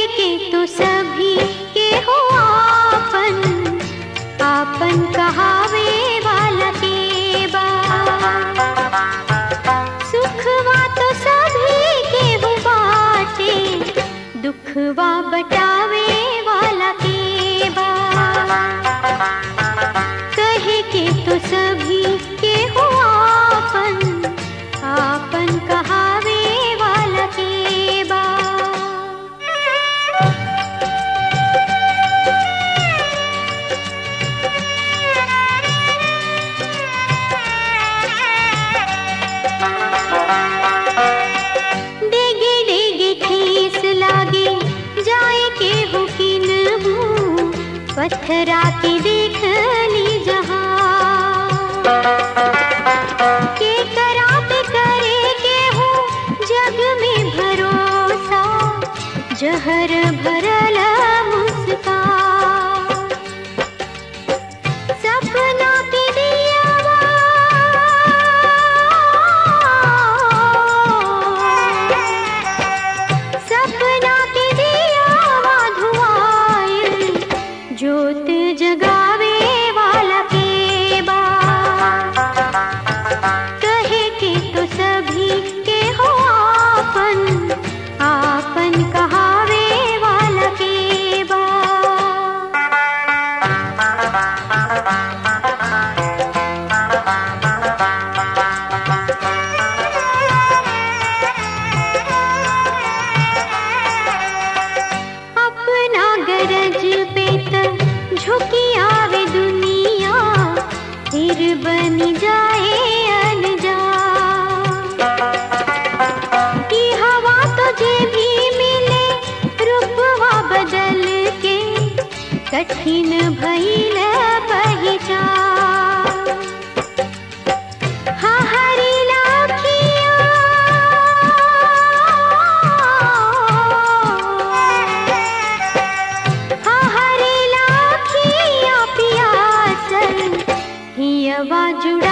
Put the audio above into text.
के तो सभी के हो आपन आपन कहावे वाला के बा सुखवा तो सभी के हो बाटे दुखवा बटावे वाला के बा कहे के तो सभी के हो आपन आपन कहावे वाला के बा डेगे डेगे ठेस लागे जाए के हुकिन हूँ पत्थरा के देख ली जहाँ के करात करे के हो जग में भरोसा जहर भरल मुस्कान सपना के दियावा सपना के दियावा धुआए जोत जगावे वाला के बा कहे के तो सभी के हो आपन आपन कहावे वाला के बा अपना गरज पे त झुकी आवे दुनिया फिर बन जाए अनजा की हवा तो जे भी मिले रूपवा बदल के कठिन भइल पहचान हाँ हरी लाखिया हाँ हरी लाखिया पियासल हियवा जुड़ा